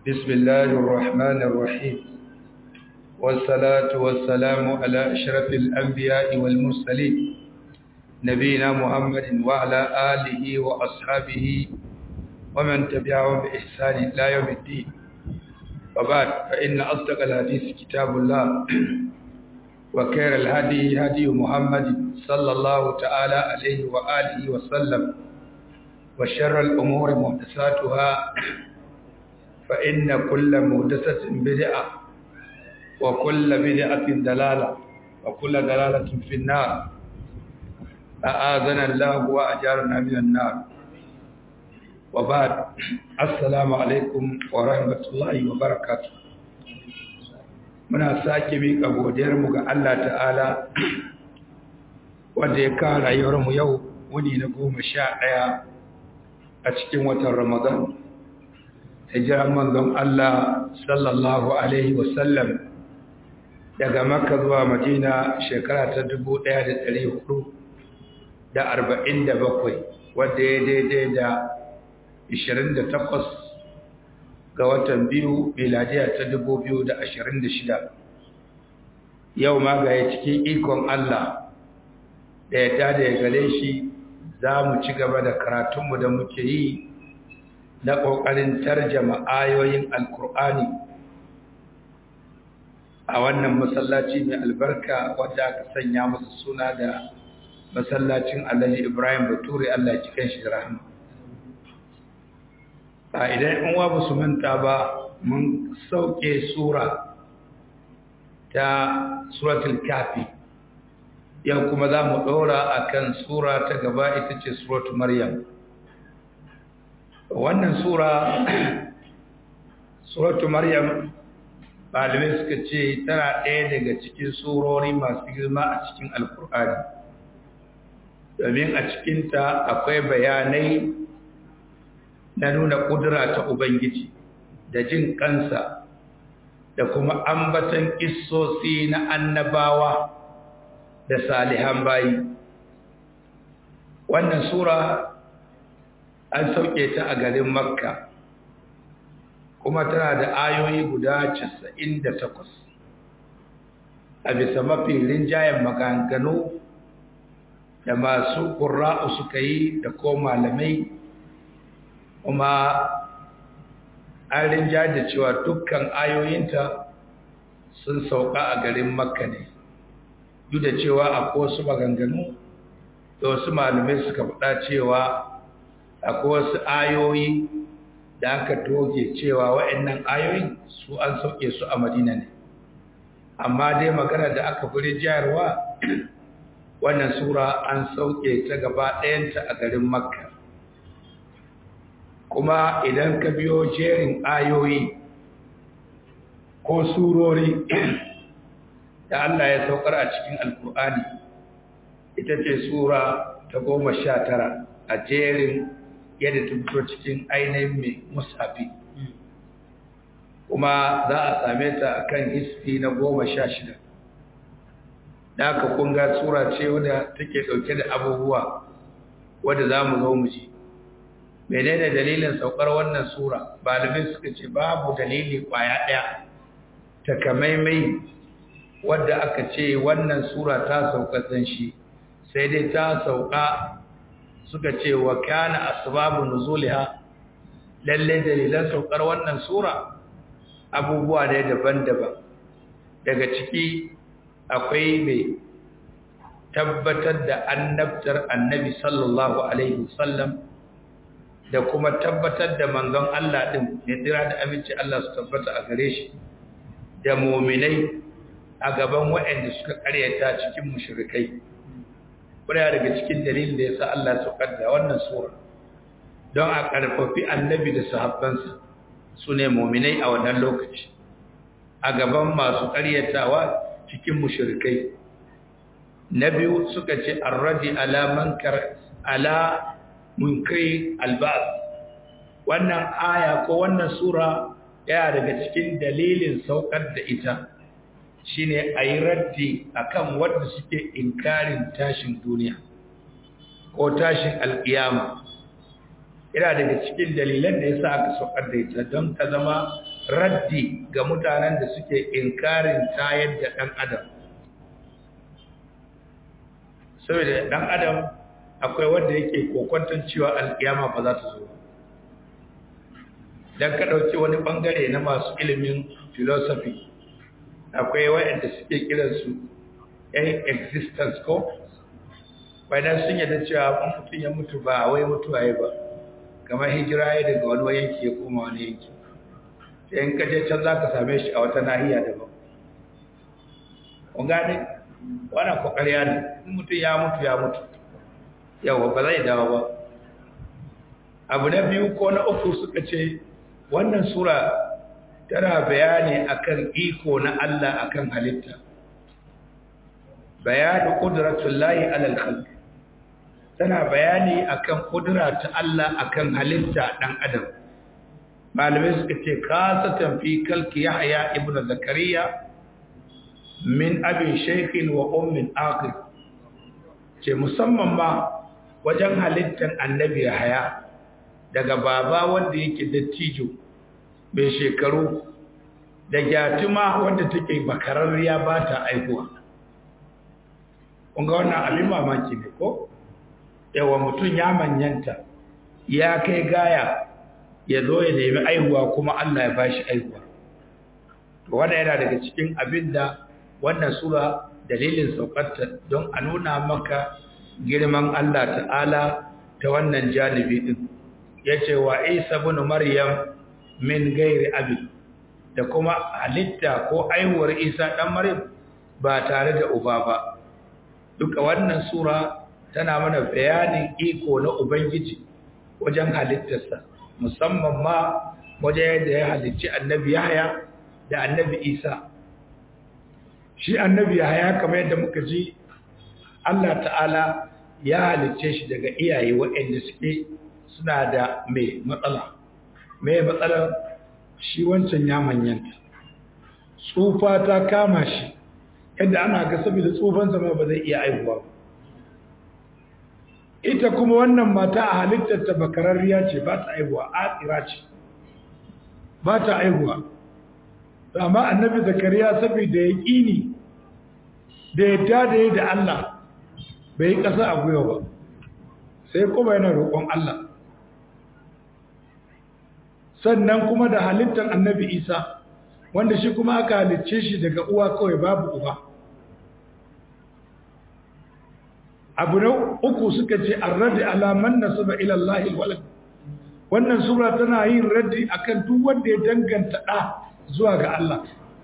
بسم الله الرحمن الرحيم والصلاة والسلام على أشرف الأنبياء والمرسلين نبينا محمد وعلى آله وأصحابه ومن تبعهم بإحسان إلى يوم الدين وبعد فإن أصدق الحديث كتاب الله وخير الهدي هدي محمد صلى الله تعالى عليه وآله وسلم وشر الأمور محدثاتها فإن كل محدثة بدعة وكل بدعة دلالة وكل دلالة في النار أعاذنا الله وأجارنا من النار وبعد السلام عليكم ورحمة الله وبركاته muna sake miƙa godiyarmu ga Allah ta'ala wanda ya kawo rayuwarmu yau wuni na goma sha ɗaya a cikin watan Ramadan. Hijiran manzon Allah sallallahu Alaihi wasallam daga Makka zuwa Madina shekara ta dubu ɗaya da ɗari hudu da arba'in da bakwai wadda ya daidai da ishirin da takwas ga watan biyu miladiya ta dubu biyu da ashirin da shida yau ma ga cikin ikon Allah da ya tada ya gare shi za mu ci gaba da karatunmu da muke yi na ƙoƙarin tarjama ayoyin alkur'ani a wannan masallaci mai albarka wadda aka sanya masa suna da masallacin alhaji ibrahim bature Allah ya cikin shi da rahama a idan in wa ba su manta ba mun sauke sura ta suratul kafi yau kuma za mu ɗora a kan sura ta gaba ita ce suratul maryam wannan sura suratul maryam malamai suka ce tana ɗaya daga cikin surori masu girma a cikin alkur'ani domin a cikinta akwai bayanai na nuna ƙudura ta Ubangiji da jin kansa da kuma ambatan ƙissosi na annabawa da salihan bayi. Wannan Sura an sauke ta a garin Makka kuma tana da ayoyi guda casa'in da takwas a bisa mafi rinjayen maganganu da masu ƙura'u suka yi da ko malamai kuma an rinja da cewa dukkan ayoyinta sun sauka a garin makka ne duk da cewa akwai wasu maganganu da wasu malamai suka faɗa cewa akwai wasu ayoyi da aka toge cewa wa'annan ayoyin su an sauke su a madina ne amma dai magana da aka fi jayarwa wannan sura an sauke ta gaba ɗayanta a garin makka kuma idan ka biyo jerin ayoyi ko surori da Allah ya saukar a cikin alkur'ani ita ce sura ta goma sha tara a jerin yadda ta fito cikin ainihin mai musafi kuma za a same ta a kan hisfi na goma sha shida da aka kunga sura ce wadda take ɗauke da abubuwa wadda za mu zo mu ji menene dalilin saukar wannan sura balibin suka ce babu dalili kwaya ɗaya takamaimai wadda aka ce wannan sura ta sauka san shi sai dai ta sauka suka ce wa kana asbabu nuzuliha lalle dalilan saukar wannan sura abubuwa ne daban-daban daga ciki akwai mai tabbatar da annabtar annabi sallallahu alaihi wasallam da kuma tabbatar da manzon Allah din ne dira da aminci Allah su tabbata a gare shi da mu'minai a gaban waɗanda suka karyata cikin mushrikai kuma daga cikin dalilin da yasa Allah ya saukar da wannan sura don a karfafi annabi da sahabbansa su ne mu'minai a wannan lokaci a gaban masu karyatawa cikin mushrikai na biyu suka ce arradi ala mankar ala munkari albas wannan aya ko wannan sura yana daga cikin dalilin saukar da ita shine ayi raddi akan wanda suke inkarin tashin duniya ko tashin alkiyama yana daga cikin dalilan da yasa aka saukar da ita don ta zama raddi ga mutanen da suke inkarin tayar da ɗan adam saboda ɗan adam akwai wanda yake kokwanton cewa alƙiyama ba za ta zo don ka ɗauki wani ɓangare na masu ilimin philosophy akwai waɗanda suke kiransu ‘yan existence ko bayan sun yadda cewa mutum ya mutu ba wai mutuwa ya ba kamar hijira ya daga wani yanki ya koma wani yanki sai in kaje can za ka same shi a wata nahiya daban kun gane wannan kokariya ne in mutum ya mutu ya mutu yawa ba zai dawo ba abu na biyu ko na uku suka ce wannan sura tana bayani akan iko na Allah akan halitta bayanu qudratullahi alal khalq tana bayani akan kudura ta Allah akan halitta dan adam malamai suka ce kasatan fi kalki yahya ibnu zakariya min abin shaykhin wa ummin aqil ce musamman ma wajen halittar annabi yahya daga baba wanda yake dattijo mai shekaru da gyatuma wanda take bakararriya ba ta aihuwa kunga wannan abin mamaki ne ko yawa mutum ya manyanta ya kai gaya ya zo ya nemi aihuwa kuma Allah ya bashi aihuwa to wanda yana daga cikin abin da wannan sura dalilin saukarta don a nuna maka girman Allah ta'ala ta wannan janibi din yace wa Isa ibn Maryam min gairi abi da kuma halitta ko aihuwar Isa dan Maryam ba tare da uba ba duka wannan sura tana mana bayanin iko na ubangiji wajen halittarsa musamman ma wajen yadda ya halicci annabi Yahya da annabi Isa shi annabi Yahya kamar yadda muka ji Allah ta'ala ya halicce shi daga iyaye waɗanda suke suna da mai matsala mai matsalar shi wancan ya manyanta tsufa ta kama shi yadda ana ga saboda tsufansa ma ba zai iya aihuwa ba ita kuma wannan mata a halittarta bakararriya ce ba ta aihuwa a ce ba ta aihuwa amma annabi zakariya saboda ya ƙini da ya tada da Allah bai yi ƙasa a gwiwa ba sai kuma yana roƙon Allah sannan kuma da halittar annabi isa wanda shi kuma aka halicce shi daga uwa kawai babu uba abu na uku suka ce an raddi alaman na saba ilallahi walad wannan sura tana yin raddi akan duk wanda ya danganta ɗa zuwa ga Allah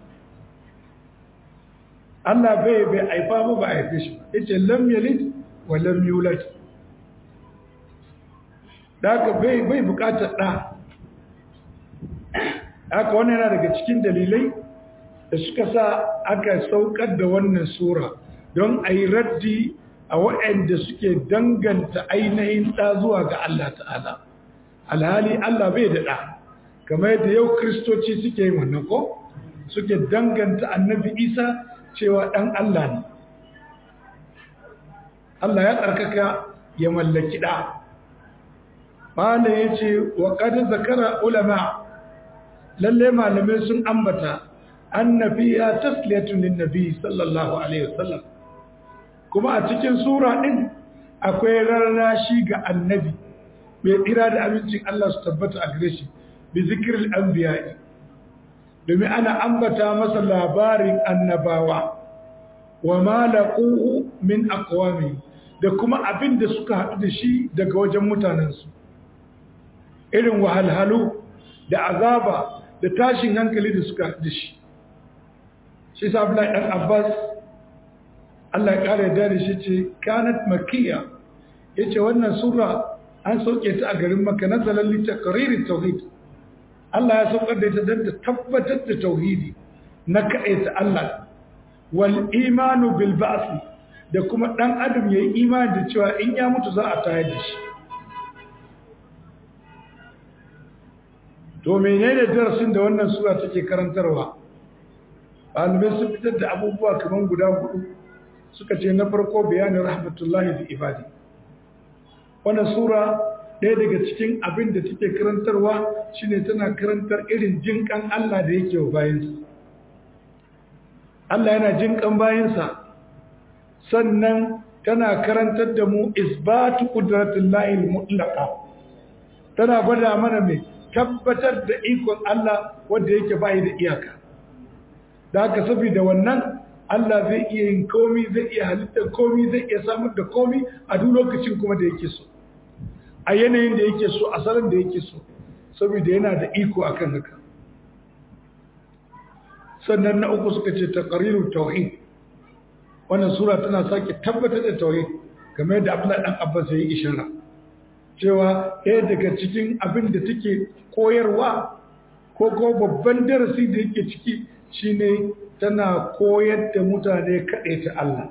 Allah bai bai aifa ba ba haife shi yace lam yalid wa lam yulad daga bai bai bukatar ɗa haka wannan yana daga cikin dalilai da suka sa aka saukar da wannan sura don a yi raddi a waɗanda suke danganta ainihin ɗa zuwa ga Allah ta'ala alhali Allah bai da ɗa kamar yadda yau kristoci suke yin wannan ko suke danganta annabi isa cewa ɗan Allah ne Allah ya tsarkaka ya mallaki ɗa Bala ya ce wa ƙadar zakara ulama lalle malamai sun ambata annabi ya tasliyatun linnabi sallallahu alaihi wasallam kuma a cikin sura din akwai rarrashi ga annabi mai tsira da abincin Allah su tabbata a gare shi bi zikril anbiya'i domin ana ambata masa labarin annabawa wa ma laquhu min aqwami da kuma abin da suka haɗu da shi daga wajen mutanensu irin wahalhalu da azaba da tashin hankali da suka haɗu da shi shi sa Abdullahi ɗan Abbas Allah ya ƙara da da shi ce kanat makiya yace wannan sura an sauke ta a garin Makka nazalan li taqririr tauhid Allah ya saukar da ita don ta tabbatar da tauhidi na kaɗaita Allah wal imanu bil ba'si da kuma ɗan adam yayi imani da cewa in ya mutu za a tayar da shi to menene darasin da wannan sura take karantarwa ɗalibai sun fitar da abubuwa kamar guda hudu suka ce na farko bayanin rahmatullahi da ibadi wannan sura ɗaya daga cikin abin da take karantarwa shine tana karantar irin jinkan Allah da yake wa bayansa Allah yana jinkan bayansa sannan tana karantar da mu isbatu qudratillahi al-mutlaqa tana gwada mana mai tabbatar da ikon Allah wanda yake bai da iyaka da haka saboda wannan Allah zai iya yin komi zai iya halittar komi zai iya samar da komi a duk lokacin kuma da yake so a yanayin da yake so a salon da yake so saboda yana da iko akan haka sannan na uku suka ce taqrirut tauhid wannan sura tana sake tabbatar da tauhid kamar yadda Abdullahi dan Abbas ya yi ishara cewa ɗaya daga cikin abin da take koyarwa ko ko babban darasi da yake ciki shine tana koyar da mutane kaɗai ta Allah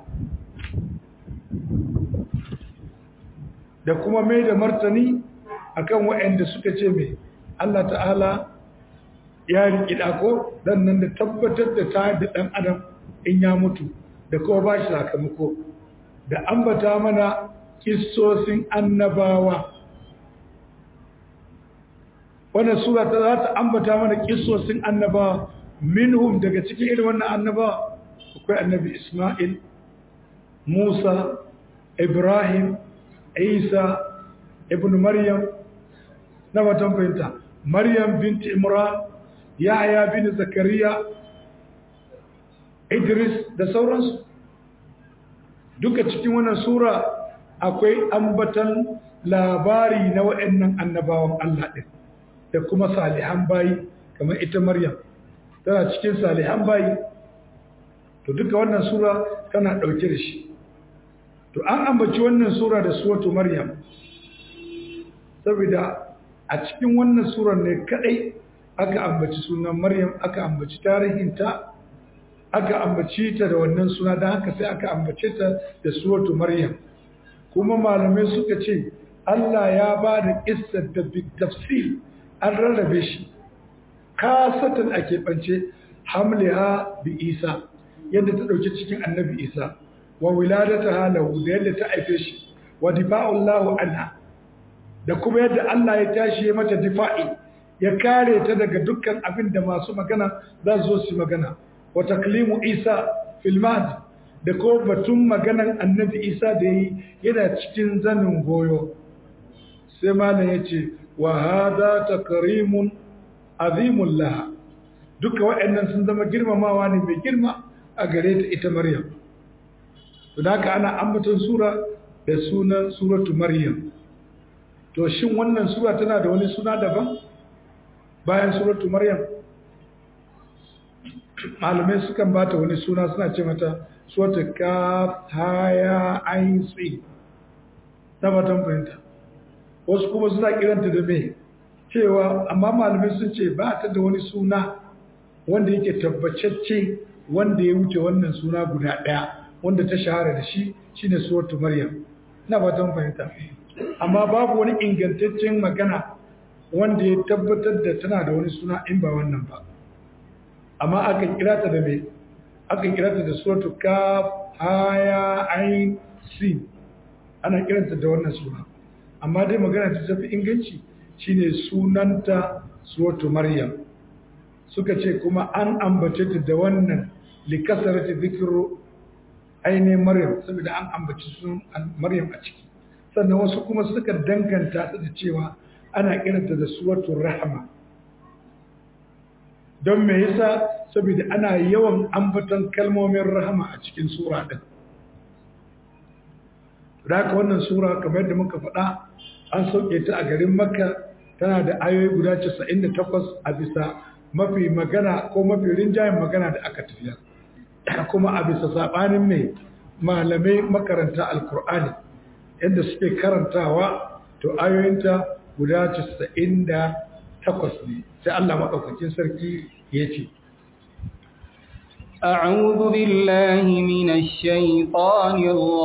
da kuma mai da martani akan waɗanda suka ce mai Allah ta'ala ya riƙi ɗako dan nan da tabbatar da ta da ɗan adam in ya mutu da kuma ba shi sakamako da ambata mana kissosin annabawa wannan sura ta za ta ambata mana kissosin annabawa minhum daga cikin irin wannan annabawa akwai annabi Ismail Musa Ibrahim Isa ibn Maryam na watan fahimta Maryam binti Imran Yahya bin Zakariya Idris da sauransu duka cikin wannan sura akwai ambatan labari na waɗannan annabawan Allah ɗin da kuma salihan bayi kamar ita Maryam tana cikin salihan bayi to duka wannan sura tana ɗauke da shi to an ambaci wannan sura da suratu Maryam saboda a cikin wannan surar ne kadai aka ambaci sunan Maryam aka ambaci tarihinta aka ambaci ta da wannan suna don haka sai aka ambace ta da suratu Maryam kuma malamai suka ce Allah ya ba da ƙissar da tafsil an rarrabe shi kasatan a keɓance hamliha bi isa yadda ta ɗauki cikin annabi isa wa wiladata halahu da yadda ta haife shi wa difa'ullahu anha da kuma yadda Allah ya tashi ya mata difa'i ya kare ta daga dukkan abin da masu magana za su zo su magana wa taklimu isa fil mahdi da kuma batun maganan annabi isa da yi yana cikin zanin goyo sai malam ya ce wa hada takrimun azimun laha duka waɗannan sun zama girmamawa ne mai girma a gare ta ita maryam don haka ana ambaton sura da sunan suratu maryam to shin wannan sura tana da wani suna daban bayan suratu maryam malamai sukan bata wani suna suna ce mata suratu kaf haya ain tsi na batan fahimta wasu kuma suna kiranta da me cewa amma malamai sun ce ba ta da wani suna wanda yake tabbacacce wanda ya wuce wannan suna guda ɗaya wanda ta shahara da shi shine suratu maryam na fatan fahimta amma babu wani ingantaccen magana wanda ya tabbatar da tana da wani suna in ba wannan ba amma akan kira ta da me akan kira ta da suratu kaf haya ain sin ana kiranta da wannan suna amma dai magana ta tafi inganci shine sunanta suratu maryam suka ce kuma an ambace ta da wannan likasarati zikru ainihin maryam saboda an ambaci sunan maryam a ciki sannan wasu kuma suka danganta ta da cewa ana kiranta da suratul rahama don me yasa saboda ana yawan ambaton kalmomin rahama a cikin sura din haka wannan sura kamar yadda muka faɗa an sauke ta a garin makka tana da ayoyi guda 98 a bisa mafi magana ko mafi rinjayen magana da aka tafiya kuma a bisa saɓanin mai malamai makaranta alkur'ani yadda suke karantawa to ayoyinta guda 98 ne sai Allah maɗaukakin sarki ya ce أعوذ بالله من الشيطان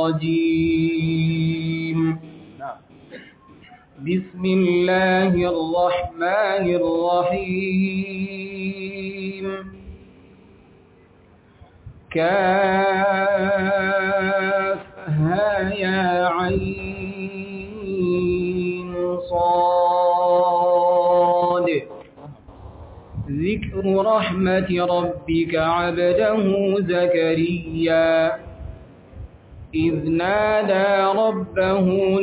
الرجيم بسم الله الرحمن الرحيم كافها يا عين ذكر رحمة ربك عبده زكريا إذ نادى ربه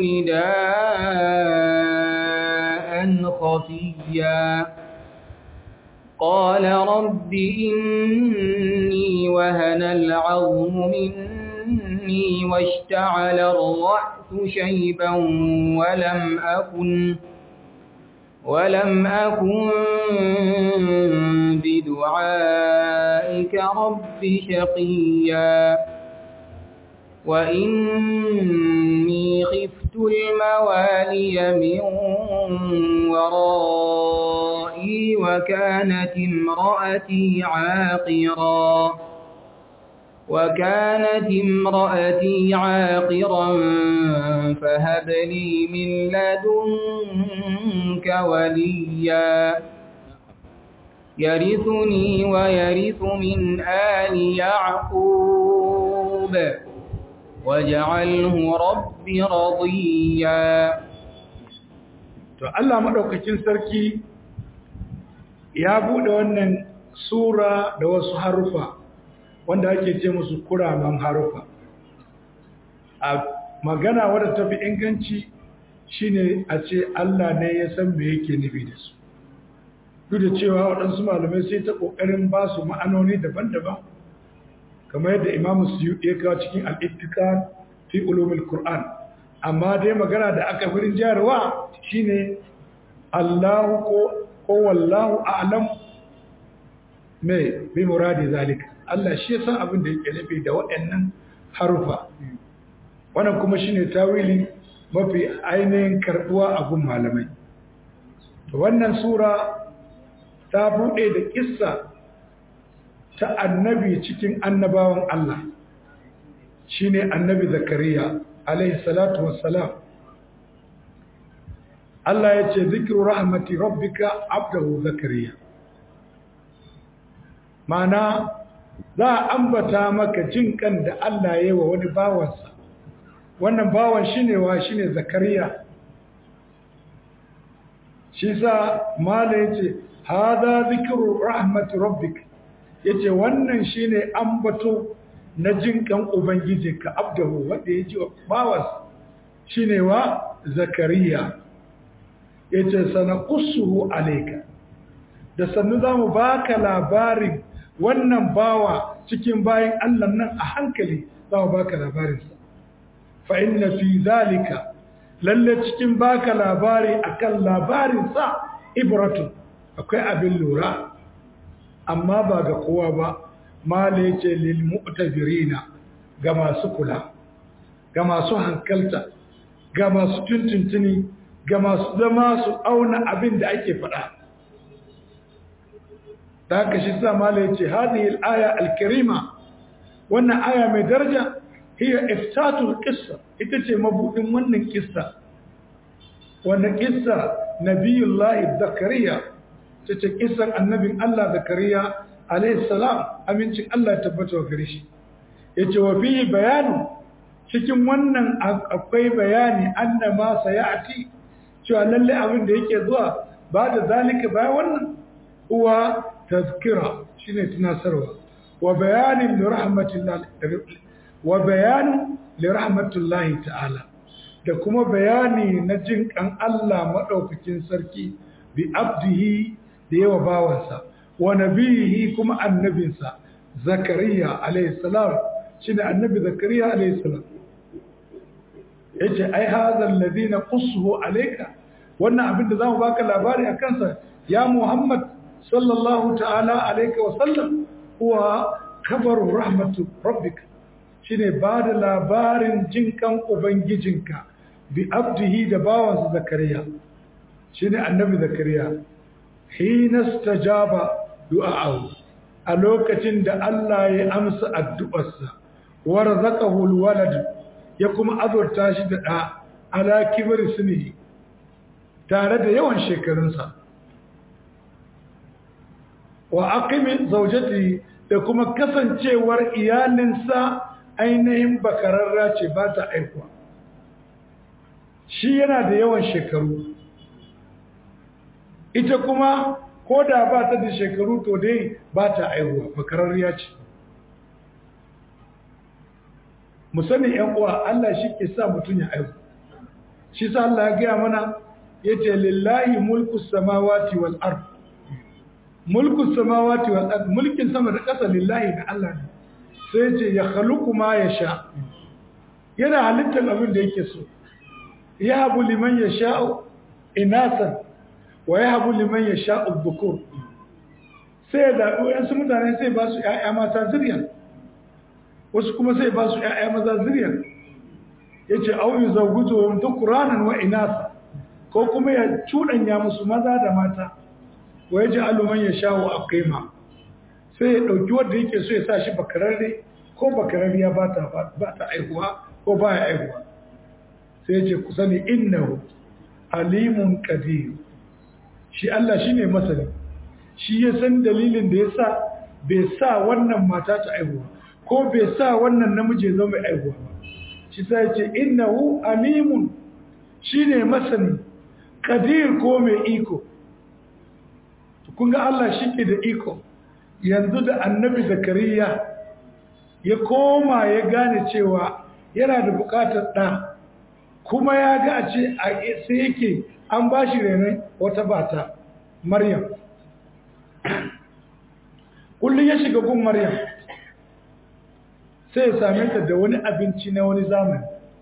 نداء خفيا قال رب إني وهن العظم مني واشتعل الرأس شيبا ولم أكن ولم أكن بدعائك رب شقيا وإني خفت الموالي من ورائي وكانت امرأتي عاقرا وكانت امرأتي عاقرا فهب لي من لدنك وليا يرثني ويرث من آل يعقوب واجعله رب رضيا to Allah madaukakin sarki ya bude wannan sura da wasu harufa wanda ake ce musu kuraman harufa a magana wadda ta fi inganci shine a ce Allah ne ya san me yake nufi da su duk da cewa waɗansu malamai sai ta ƙoƙarin ba su ma'anoni daban-daban kamar yadda imamu su ya kawo cikin al'ittika fi ulumul Qur'an amma dai magana da aka firin jarwa shine Allahu ko ko wallahu a'lam me bi muradi zalika Allah shi ya san abin da yake nufi da waɗannan harufa wannan kuma shine tawili mafi ainihin karbuwa a gun malamai to wannan sura ta bude da kissa ta annabi cikin annabawan Allah shine annabi zakariya alaihi salatu wassalam Allah ya ce zikru rahmati rabbika abdahu zakariya mana za a ambata maka jin kan da Allah ya yi wa wani bawansa wannan bawan shine wa shine zakariya shi sa mala yace hada zikru rahmati rabbika yace wannan shine ambato na jin kan ubangijinka abdahu wanda ya ji bawansa shine wa zakariya yace sanaqussuhu alayka da sannu zamu baka labarin wannan bawa cikin bayan Allah nan a hankali zamu baka labarin sa fa inna fi zalika lalle cikin baka labari akan labarin sa ibratu akwai abin lura amma ba ga kowa ba mala yace lil mu'tazirina ga masu kula ga masu hankalta ga masu tuntuntuni ga masu zama su auna abin da ake faɗa da haka shi sa mala yace hadhihi al-aya al-karima wannan aya mai daraja hiya iftatul qissa ita ce mabudin wannan kissa wannan kissa nabiyullahi zakariya ta ce kissan annabin Allah zakariya alayhi salam amincin Allah ya tabbata wa gare shi yace wa fi bayanu cikin wannan akwai bayani anna ma sayati cewa lalle abin da yake zuwa ba da zalika bayan wannan uwa tazkira shine tunasarwa wa bayanin li rahmatillah wa bayanin li rahmatullahi ta'ala da kuma bayani na jin kan Allah madaukakin sarki bi abdihi da yawa bawansa wa nabiyihi kuma annabinsa zakariya alayhi salam shine annabi zakariya alayhi salam yace ai hadha alladhina qussuhu alayka wannan abin da zamu baka labari akan sa ya muhammad sallallahu ta'ala alayka wa sallam huwa khabaru rahmatu rabbika shine ba da labarin jinkan ubangijinka bi abdihi da bawansa zakariya shine annabi zakariya hina stajaba du'a'ahu a lokacin da Allah ya amsa addu'arsa wa razaqahu alwalad ya kuma azurta shi da da ala kibr sunihi tare da yawan shekarunsa wa aqimi zawjati da kuma kasancewar iyalinsa ainihin bakararra ce ba ta aikuwa shi yana da yawan shekaru ita kuma ko da ba ta da shekaru to dai ba ta aihuwa bakararriya ce mu sani yan uwa Allah shi ke sa mutum ya aihu shi sa Allah ya gaya mana yace lillahi mulku samawati wal ard mulku samawati wal ard mulkin sama da ƙasa lillahi ga Allah ne sai yace ya khaluqu ma yasha yana halittar abin da yake so ya habu liman yasha'u inasan wa ya habu liman yasha'u dhukur sai ya zaɓi wayansu mutane sai ba su ƴaƴa mata zuriya wasu kuma sai ba su ƴaƴa maza zuriya yace au yuzawwijuhum dhukranan wa inasa ko kuma ya cuɗanya musu maza da mata wa ya ji aluman ya shawo a kaima sai ya ɗauki wanda yake so ya sa shi bakararre ko bakararriya ba ta aihuwa ko ba ya aihuwa sai ya ce ku sani innahu alimun qadir shi Allah shine masani shi ya san dalilin da ya sa bai sa wannan mata ta aihuwa ko bai sa wannan namiji ya zama mai aihuwa ba shi sai ya ce innahu alimun shine masani kadir ko mai iko kun ga Allah shi ke da iko yanzu da annabi zakariya ya koma ya gane cewa yana da bukatar ɗa kuma ya ga a ce a sai yake an ba shi renon wata bata maryam kullum ya shiga gun maryam sai ya same ta da wani abinci na wani zamani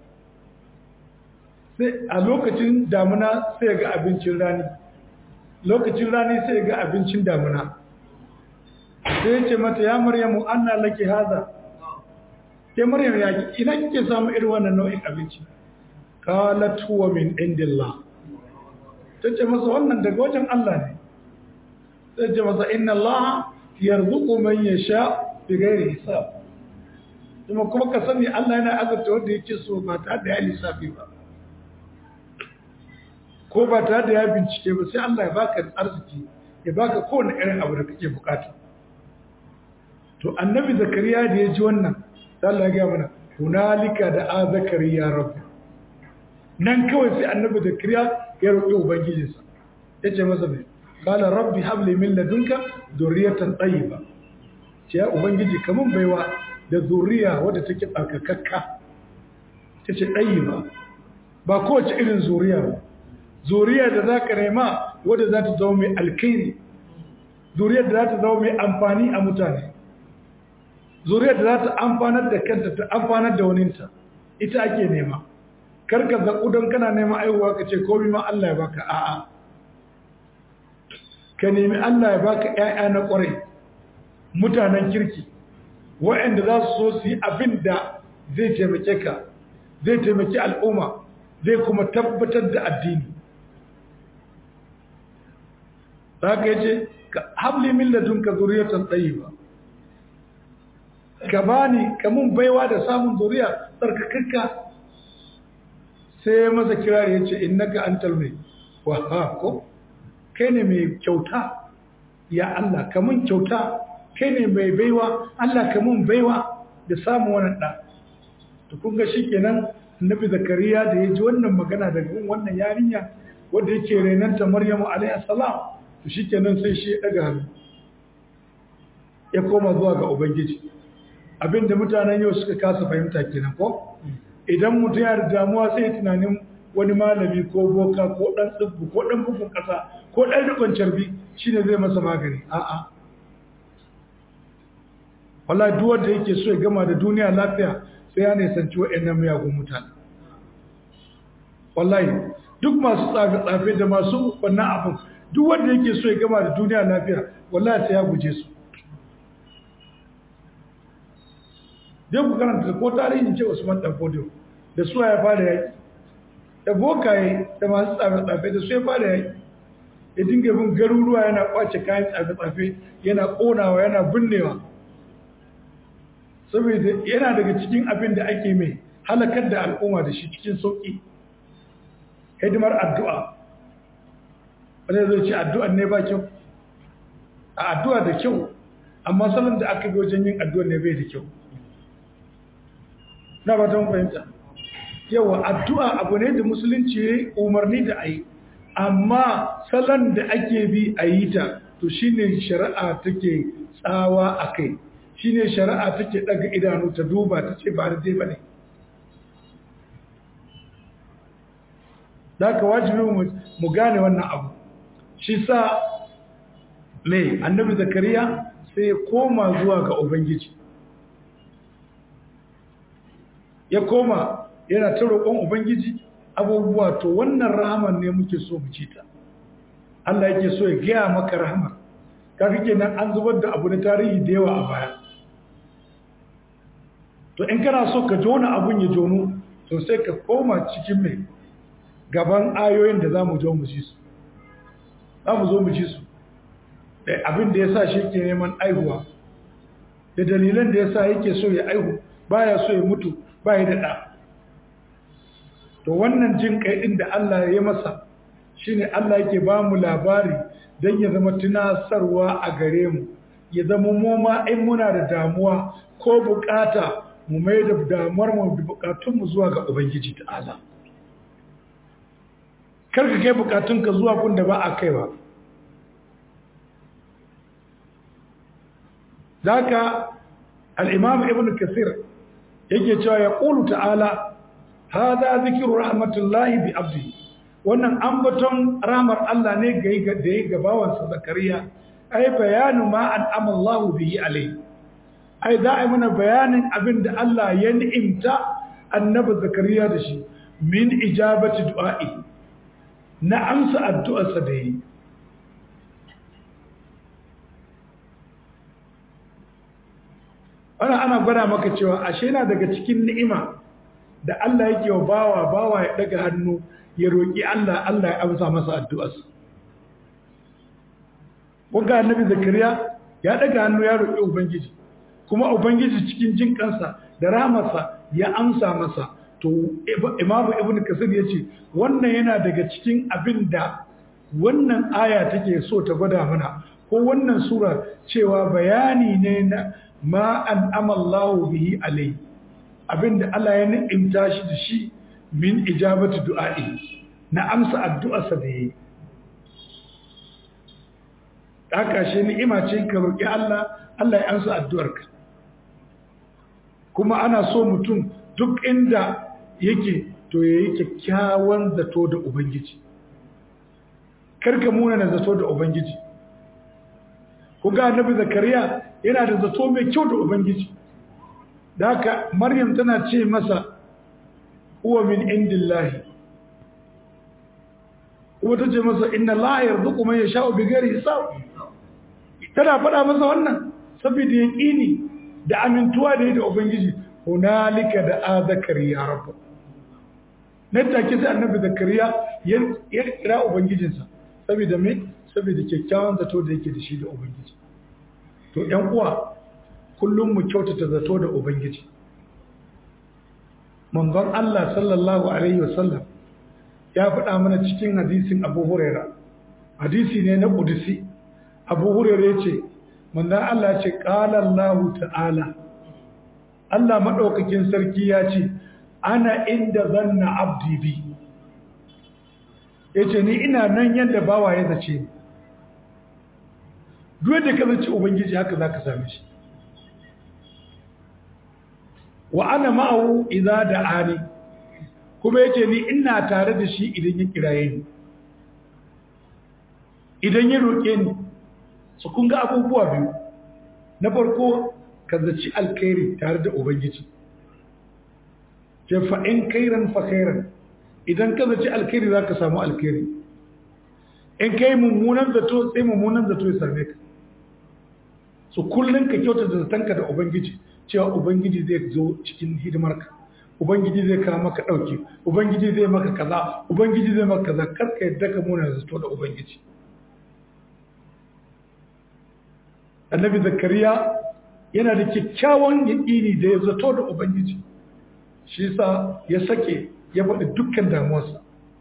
sai a lokacin damuna sai ga abincin rani lokacin rani sai ga abincin damuna sai ce mata ya maryamu anna laki haza ke maryam ya ina kike samu irin wannan nau'in abinci qalat huwa min indillah tace masa wannan daga wajen Allah ne sai ce masa inna Allah yarzuqu man yasha bighairi hisab kuma kuma ka sani Allah yana azurta wanda yake so ba tare da ya lissafi ba ko ba tare da ya bincike ba sai Allah ya baka arziki ya baka kowane irin abu da kake bukata to annabi zakariya da ya ji wannan sai Allah ya ga mana hunalika da a zakariya rabbi nan kawai sai annabi zakariya ya roƙi ubangijinsa ya ce masa mai kala rabbi habli min ladunka zurriyatan tayyiba ce ya ubangiji kamun baiwa da zuriya wadda take tsarkakakka ta ce ɗayyiba ba kowace irin zuriya ba zuriya da za ka nema wadda za ta zama mai alkairi zuriyar da za ta zama mai amfani a mutane zuriyar da za ta amfanar da kanta ta amfanar da waninta ita ake nema karka zaƙu don kana nema aihuwa ka ce komi ma Allah ya baka a'a ka nemi Allah ya baka ‘ya'ya na ƙwarai mutanen kirki waɗanda za su so su yi abin da zai taimake ka zai taimaki al'umma zai kuma tabbatar da addini za ka yi ce habli min ladunka zuriyatan tayyiba ka bani kamun baiwa da samun zuriya tsarkakakka sai masa kirari ya ce innaka antal mai waha ko kai ne mai kyauta ya Allah kamun kyauta kai ne mai baiwa Allah kamun baiwa da samun wannan ɗa to kun ga shikenan annabi zakariya da ya ji wannan magana daga wannan yarinya wanda yake renanta maryamu alaihi salam to shikenan sai shi ya daga hannu ya koma zuwa ga ubangiji abinda mutanen yau suka kasa fahimta kenan ko idan mutum ya da damuwa sai tunanin wani malami ko boka ko dan tsibbu ko dan bugun kasa ko dan rikon carbi shine zai masa magani a'a wallahi duk wanda yake so ya gama da duniya lafiya sai ya nisanci waɗannan miyagun mutane wallahi duk masu tsafe-tsafe da masu wannan abin duk wanda yake so ya gama da duniya lafiya wallahi sai ya guje su dai ku karanta ko tarihin ce Usman dan Fodio da su ya fara yaki da bokaye da masu tsafe-tsafe da su ya fara yaki ya dinga bin garuruwa yana kwace kayan tsafe-tsafe yana konawa yana binnewa saboda yana daga cikin abin da ake mai halakar da al'umma da shi cikin sauƙi hidimar addu'a wanda zai ce addu'an ne ba kyau a addu'a da kyau amma salon da aka bi wajen yin addu'a ne bai da kyau na ba ta fahimta yawa addu'a abu ne da musulunci ya umarni da a yi amma salon da ake bi a yi ta to shine shari'a take tsawa a kai shine shari'a take daga idanu ta duba ta ce ba da ba ne da ka wajibi mu gane wannan abu shi sa mai annabi zakariya sai ya koma zuwa ga ubangiji ya koma yana ta roƙon ubangiji abubuwa to wannan rahaman ne muke so mu ci ta Allah yake so ya gaya maka rahama kaga kenan an zubar da abu na tarihi da yawa a baya to in kana so ka jona abun ya jono to sai ka koma cikin mai gaban ayoyin da za mu zo mu ji su za mu zo mu ji su da abin da ya sa shi ke neman aihuwa da dalilan da ya sa yake so ya aihu baya so ya mutu baya da ɗa to wannan jin kai ɗin da Allah ya masa shine Allah yake ba mu labari don ya zama tunasarwa a gare mu ya zama mu ma in muna da damuwa ko bukata mu mai da damuwar mu da bukatunmu zuwa ga Ubangiji ta'ala kar ka kai bukatunka zuwa kun da ba a kaiwa zaka al-imam ibn kasir yake cewa ya qulu ta'ala hadha zikru rahmatullahi bi abdi wannan ambaton rahmar Allah ne ga da ya gabawan sa zakariya ai bayanu ma an'ama Allah bihi alai ai da ai mana bayanin abinda Allah ya ni'imta annabi zakariya da shi min ijabati du'a'i na amsa addu'arsa da yi ana ana gwada maka cewa ashe na daga cikin ni'ima da Allah yake wa bawa bawa ya daga hannu ya roƙi Allah Allah ya amsa masa addu'arsa wanga annabi zakariya ya daga hannu ya roƙi ubangiji kuma ubangiji cikin jin kansa da rahamarsa ya amsa masa to imamu ibn kasir ya ce wannan yana daga cikin abin da wannan aya take so ta gwada mana ko wannan sura cewa bayani ne na ma an amallahu bihi alai abinda Allah ya ni'imta shi da shi min ijabati du'a'i na amsa addu'arsa da yayi haka shi ni'ima ce ka roki Allah Allah ya amsa addu'arka kuma ana so mutum duk inda yake to yayi kyakkyawan zato da ubangiji karka muna na zato da ubangiji ku ga annabi zakariya yana da zato mai kyau da ubangiji da haka maryam tana ce masa huwa min indillahi kuma ta ce masa inna allaha yarzuqu man yasha'u bighairi hisab tana faɗa masa wannan saboda yaqini da amintuwa da da ubangiji hunalika da a zakariya rabbu nan take sai annabi zakariya ya kira ubangijinsa saboda me saboda kyakkyawan zato da yake da shi da ubangiji to ƴan uwa kullum mu kyautata zato da ubangiji manzon Allah sallallahu alaihi wasallam ya faɗa mana cikin hadisin Abu Huraira hadisi ne na Qudsi Abu Huraira yace manzon Allah ya ce qala Allah ta'ala Allah madaukakin sarki ya ce ana inda zanna abdi bi yace ni ina nan yanda bawa ya zace ni duk da ka zace ubangiji haka zaka same shi wa ana ma'ahu idza da'ani kuma yace ni ina tare da shi idan ya kiraye ni idan ya roke ni su kun ga abubuwa biyu na farko ka zaci alkhairi tare da ubangiji ce fa in kairan fa kairan idan ka zaci alkhairi zaka samu alkhairi in kai mummunan zato sai mummunan zato ya same ka su kullun ka kyauta da zatanka da ubangiji cewa ubangiji zai zo cikin hidimarka ubangiji zai kawo maka dauke ubangiji zai maka kaza ubangiji zai maka kaza kar ka yadda ka muna zato da ubangiji annabi zakariya yana da kyakkyawan yaƙini da ya zato da ubangiji shi yasa ya sake ya faɗi dukkan damuwarsa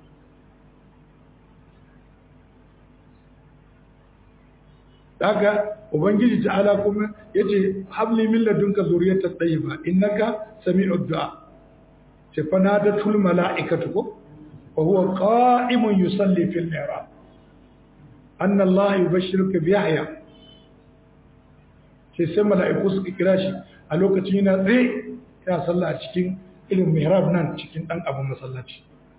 daga ubangiji ta'ala kuma yace habli min ladunka zuriyatan tayyiba innaka sami'ud du'a ce fanadatul mala'ikatu ko wa huwa qa'imun yusalli fil mi'rab anna Allah yubashshiruka bi Yahya sai sai mala'iku suka kira shi a lokacin yana tsaye yana sallah a cikin irin mihrab nan cikin dan abin masallaci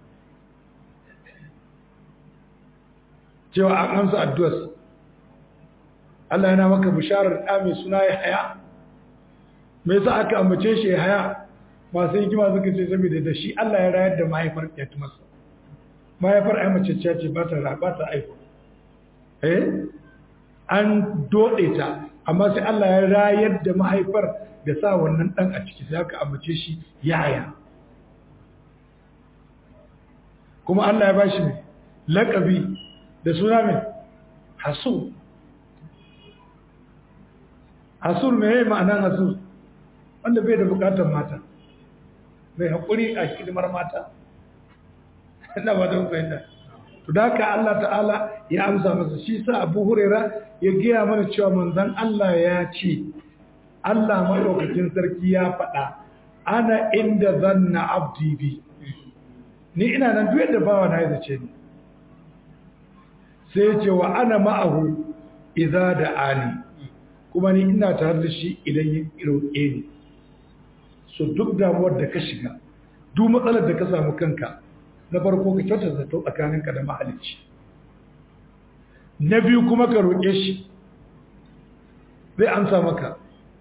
cewa an amsa addu'ar Allah yana maka bisharar da mai suna Yahya me yasa aka ambace shi Yahya masu hikima suka ce saboda da shi Allah ya rayar da mahaifar ya masa mahaifar ai mace ce ba ta ba ta aiko eh an dode ta amma sai Allah ya rayar da mahaifar da sa wannan dan a ciki sai aka ambace shi Yahya kuma Allah ya bashi ne laqabi da suna mai hasu hasur mai ma'anan hasur wanda bai da bukatar mata mai haƙuri a hidimar mata ina ba don fahimta to da ka Allah ta'ala ya amsa masa shi sa abu hurera ya gaya mana cewa manzan Allah ya ce Allah maɗaukakin sarki ya faɗa ana inda zanna abdi bi ni ina nan duk yadda bawa na ya zace ni sai ce wa ana ma'ahu idza da ani kuma ni ina tare da shi idan ya roƙe ni so duk damuwar da ka shiga duk matsalar da ka samu kanka na farko ka kyauta zato tsakaninka da mahalicci na biyu kuma ka roƙe shi zai amsa maka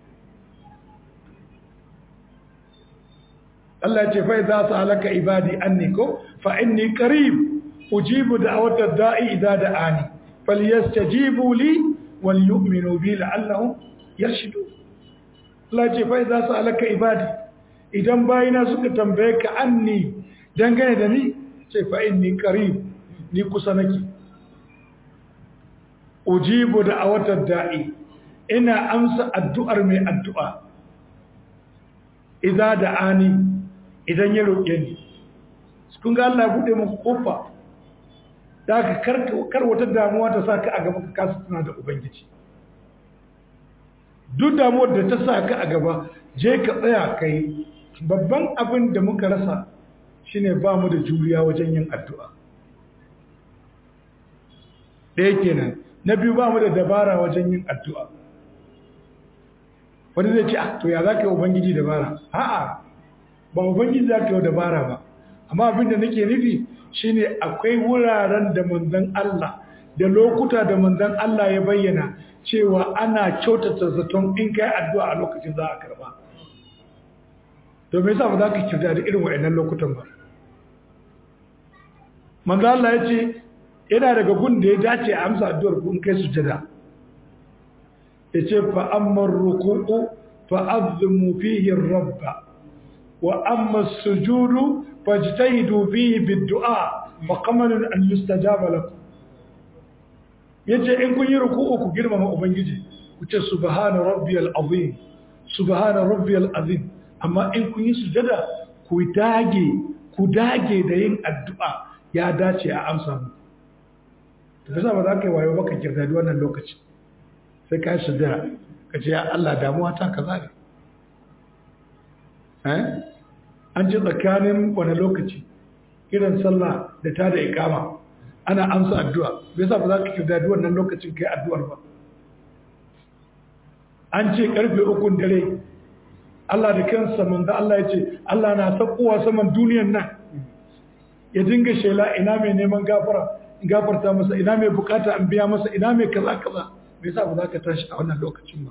Allah ce fa idza sa'alaka ibadi anni ko fa inni qarib ujibu da'watad da'i idza da'ani falyastajibu li wal yu'minu bi la'allahum yarshudun Allah ce fa idza sa'alaka ibadi idan bayina suka tambaye ka anni dangane da ni ce fa inni qarib ni kusa nake ujibu da'watad da'i ina amsa addu'ar mai addu'a idza da'ani idan ya roƙe ni kun ga Allah ya bude maka kofa da ka kar wata damuwa ta saka a gaba ka kasa tuna da ubangiji duk damuwar da ta saka a gaba je ka tsaya kai babban abin da muka rasa shine ba mu da juriya wajen yin addu'a ɗaya kenan na biyu ba mu da dabara wajen yin addu'a wani zai ce ah to ya za ka yi ubangiji dabara a'a ba ubangiji za ka yi dabara ba amma abin da nake nufi shine akwai wuraren da manzon Allah da lokuta da manzon Allah ya bayyana cewa ana kyautata zaton in kai addu'a a lokacin za a karba to me yasa ba za ka kirda da irin waɗannan lokutan ba manzo Allah ya ce yana daga gun da ya dace a amsa addu'ar ku in kai sujada yace fa amma ruku'u fa azmu fihi rabba wa amma as-sujudu fajtahidu fihi bid-du'a fa qamalun an yustajaba lakum yace in kun yi ruku'u ku girmama ubangiji ku ce subhana rabbiyal azim subhana rabbiyal azim amma in kun yi sujada ku dage ku dage da yin addu'a ya dace a amsa mu to kaza ba za ka yi wayo baka kirda da wannan lokaci sai ka yi sujada ka ce ya Allah damuwa ta kaza ne eh an ji tsakanin wani lokaci kiran sallah da ta da ikama ana amsa addu'a bai sa ba za ka kirda da wannan lokacin kai addu'ar ba an ce karfe ukun dare Allah da kansa manzo Allah ya ce Allah na sakowa saman duniyar nan ya dinga shela ina mai neman gafara in gafarta masa ina mai bukata an biya masa ina mai kaza kaza me yasa ba za ka tashi a wannan lokacin ba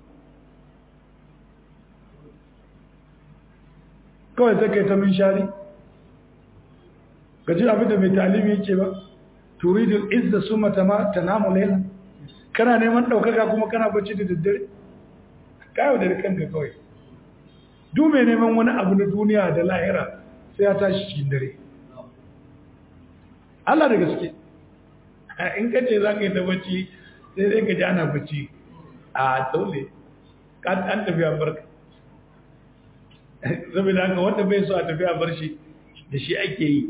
kawai sai kai ta min shari gaji abin da mai talimi yake ba turidul izza summa tanamu layla kana neman daukaka kuma kana bacci da daddare kayo da kanka kawai duk mai neman wani abu na duniya da lahira sai ya tashi cikin dare Allah da gaske in ka ce za ka yi ta bacci sai dai ka ji ana bacci a dole an tafiya barka saboda haka wanda bai so a tafiya bar shi da shi ake yi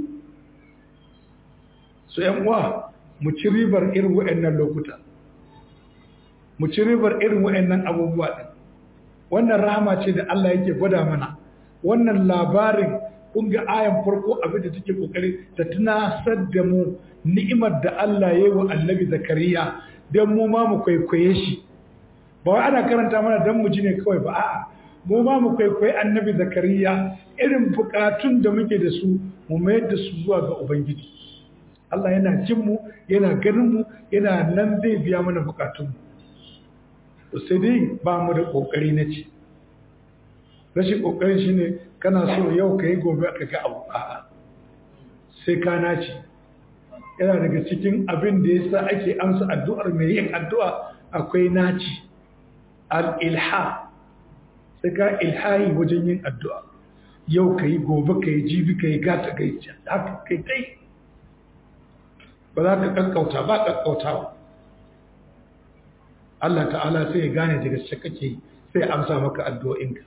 so yan uwa mu ci ribar irin waɗannan lokuta mu ci ribar irin waɗannan abubuwa ɗin wannan rahama ce da Allah yake gwada mana wannan labarin kun ga ayan farko abin da take kokari ta tunasar da mu ni'imar da Allah ya yi wa annabi zakariya don mu ma mu kwaikwaye shi ba wai ana karanta mana don mu ji ne kawai ba a'a mu ma mu kwaikwaye annabi zakariya irin bukatun da muke da su mu mayar da su zuwa ga ubangiji Allah yana jin mu yana ganin mu yana nan zai biya mana bukatun mu sai dai ba mu da kokari na ce rashin kokarin shine kana so yau ka yi gobe ka ga abu a'a sai ka naci yana daga cikin abin da yasa ake amsa addu'ar mai yin addu'a akwai naci al-ilha sai ka ilhahi wajen yin addu'a yau ka yi gobe ka yi jibi ka yi gata ka yi haka kai dai ba za ka kakkauta ba kakkautawa Allah ta'ala sai ya gane daga shi kake sai amsa maka addu'o'inka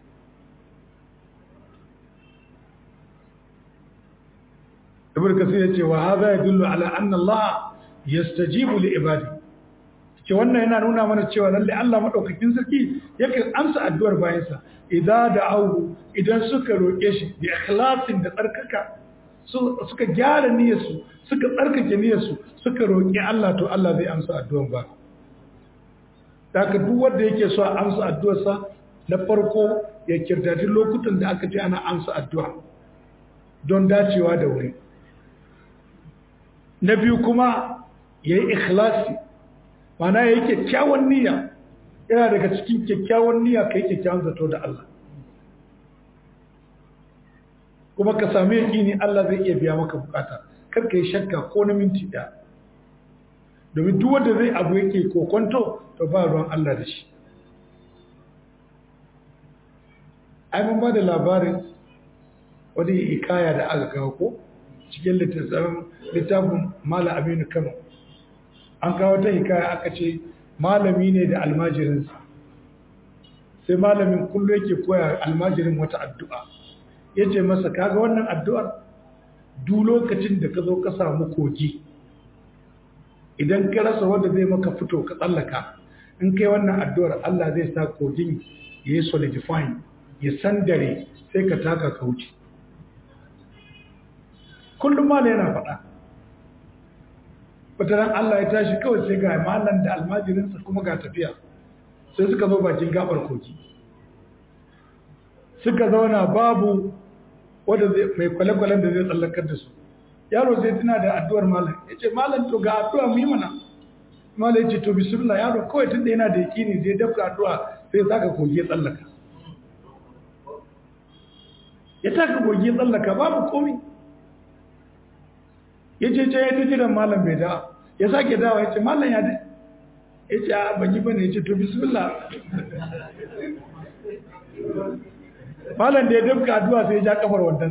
ibn kasir ya ce wa hadha yadullu ala anna Allah yastajibu li ibadi ce wannan yana nuna mana cewa lalle Allah madaukakin sarki yakan amsa addu'ar bayansa idan da'u idan suka roke shi bi ikhlasin da tsarkaka suka gyara niyyarsu suka tsarkake niyyarsu suka roki Allah to Allah zai amsa addu'ar ba daga duk wanda yake so a amsa addu'arsa na farko ya kirtati lokutan da aka ce ana amsa addu'a don dacewa da wuri na biyu kuma ya yi ikhlasi mana ya yi kyakkyawan niyya yana daga cikin kyakkyawan niyya ka yi kyakkyawan zato da Allah kuma ka sami yaƙini Allah zai iya biya maka bukata kar ka yi shakka ko na minti ɗaya domin duk wanda zai abu yake kokonto to ba ruwan Allah da shi ai mun ba da labarin wani ikaya da aka kawo ko cikin littafin Malam Aminu Kano an kawo ta hikaya aka ce malami ne da almajirinsa sai malamin kullu yake koya almajirin wata addu'a ya ce masa kaga wannan addu'ar duk lokacin da ka zo ka samu kogi idan ka rasa wanda zai maka fito ka tsallaka in kai wannan addu'ar Allah zai sa kogin ya yi solidifying ya sandare sai ka taka ka wuce kullum mala yana faɗa wataran Allah ya tashi kawai sai ga malam da almajirinsa kuma ga tafiya sai suka zo bakin gabar kogi suka zauna babu wanda mai kwale-kwalen da zai tsallakar da su yaro sai tuna da addu'ar malam ya ce malam to ga addu'a mu yi mana malam ya ce to bismillah yaro kawai tun da yana da yakini zai dafka addu'a sai ya saka kogi ya tsallaka ya taka kogi ya tsallaka babu komi ya ce ce ya ta jiran malam bai da ya sake dawa ya ce malam ya dai ya ce a banyi bane ya ce to bismillah malam da ya dafka addu'a sai ya ja kafar wandan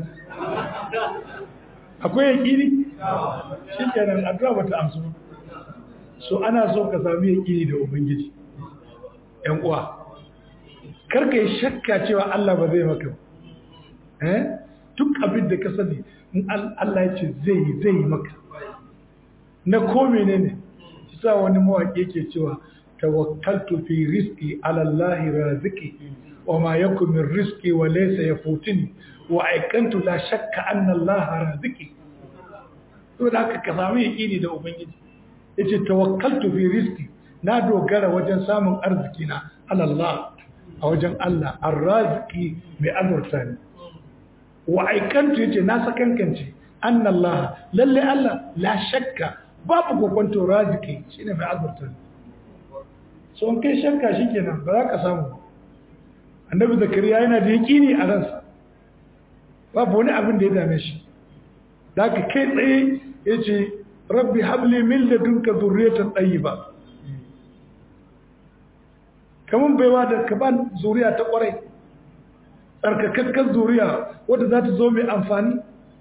akwai yakini shi kenan addu'a bata amsu so ana so ka sami yakini da ubangiji yan uwa karka yi shakka cewa Allah ba zai maka eh duk abin da ka sani in Allah ya ce zai yi zai yi maka na ko menene shi sa wani mawaƙi yake cewa tawakkaltu fi rizqi ala Allah raziki wa ma yakun min rizqi wa laysa yafutini wa aikantu la shakka anna Allah raziki to da haka ka samu yaqini da ubangiji yace tawakkaltu fi rizqi na dogara wajen samun arziki na ala Allah a wajen Allah ar-raziki mai azurta ni wa aikantu yace na sakankance anna Allah lalle Allah la shakka babu kokonto raziki shine mai azurta ni so in kai shakka shikenan ba za ka samu annabi zakariya yana da yaqini a ransa babu wani abin da ya dame shi da ka kai tsaye yace rabbi habli min ladunka dhurriyatan tayyiba kaman baiwa da ka ba zuriya ta kwarai tsarkakakkar zuriya wadda za ta zo mai amfani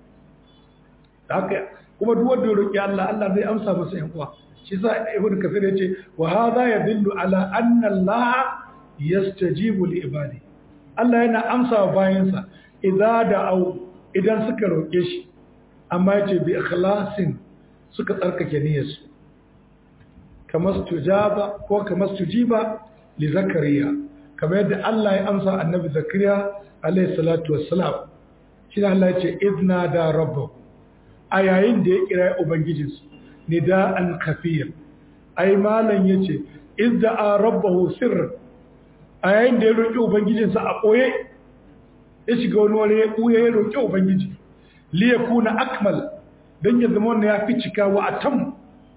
haka kuma duk wanda ya roƙi Allah Allah zai amsa masa yan uwa shi sa ibnu kasir yace wa hadha yadullu ala anna Allah yastajibu li ibadi Allah yana amsa wa bayansa idza da'u idan suka roƙe shi amma yace bi ikhlasin suka tsarkake niyyarsu kamar tujaba ko kamar tujiba li zakariya kamar yadda Allah ya amsa annabi zakariya alayhi salatu wassalam shi ne Allah ya ce izna da rabbahu a yayin da ya kira ubangijinsu nida'an kafiyar ai malam yace izda a rabbahu sirr a yayin da ya roki ubangijinsa a ɓoye ya shiga wani wani ya ɓuya ya roki ubangiji li yakuna akmal dan ya zama wannan ya fi cika wa atam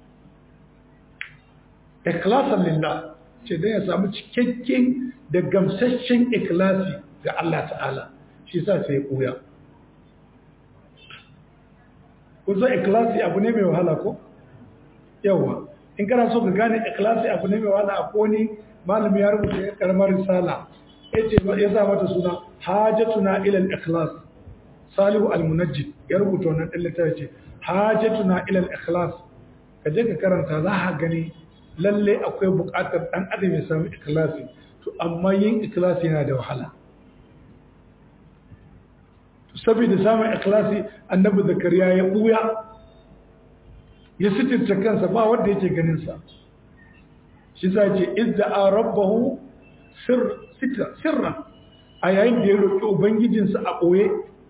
ikhlasan lillah ce dan ya samu cikakken da gamsasshen ikhlasi ga Allah ta'ala shi yasa sai ya ɓuya kusa ikhlasi abu ne mai wahala ko yawa in kana so ka gane ikhlasi abu ne mai wahala a koni malami ya rubuta ya karamar risala yace ya sa mata suna hajatuna ila al-ikhlas salihu al-munajjid ya rubuta wannan din littafi ce hajatuna ila al-ikhlas ka je ka karanta za ka gani lalle akwai buƙatar dan adam ya samu ikhlasi to amma yin ikhlasi yana da wahala saboda samun ikhlasi annabi zakariya ya buya ya sitirta kansa ba wanda yake ganin sa shi za ce idda rabbahu sir sitra sirra a yayin da ya roki ubangijinsa a boye